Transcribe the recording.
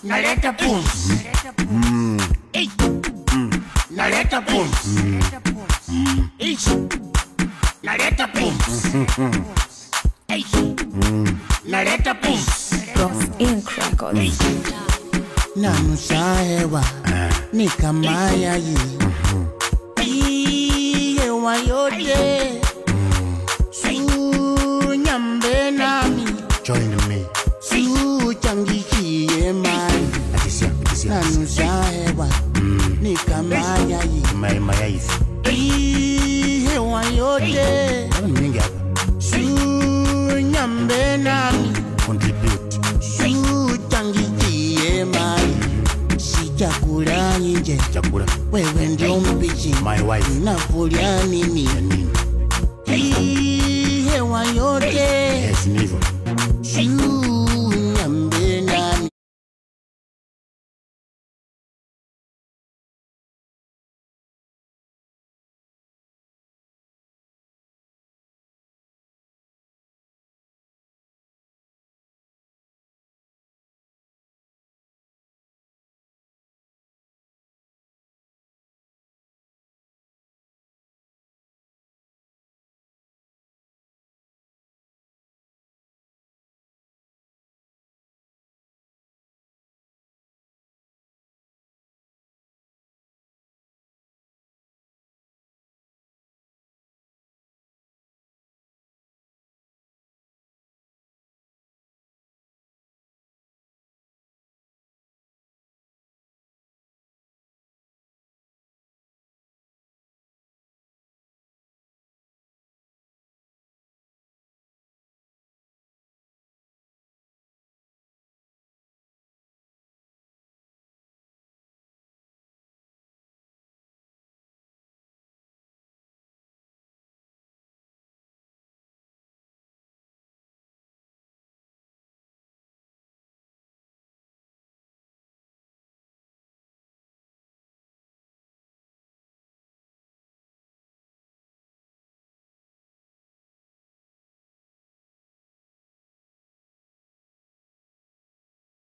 naleta pumzi Ei. naleta pumzi Ei. naleta pumzi Ei. naleta pumzi Ross Inc. Records. nanusa hewa ni kama yayi Hii hewa yote sunyambe nami Join me. suchangishiye mali Atisia, atisia. nanusa hewa ni kama yayi Mayai mayai. Hii hewa yote Kama ni mingi hapa. sunyambe nami Contribute. suchangishiye mali sichakula nje Chakula. wewe ndio mpishi My wife. nakulya nini Yani